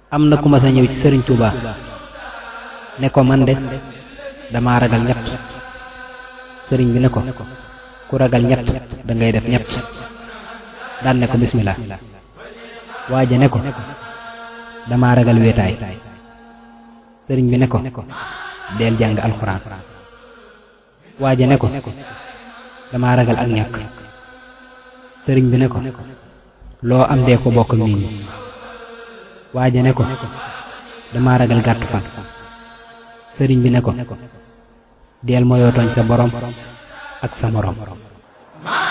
am na ku ma sa ñëw ci sëriñ Touba ne ko man de dama ragal ñett sëriñ bi ne ko ku ragal ñett da ngay def ñett daan ne ko bismillah waaja ne ko dama ragal wéetaay sëriñ bi ne ko deel jàng alxuraan waaja ne ko dama ragal ak ñàkk sëriñ bi ne ko loo am dee ko bokk nit ñi waaja ne ko dama ragal gàttu fan sëriñ bi ne ko deel moyoo tooñ sa borom ak sa moroom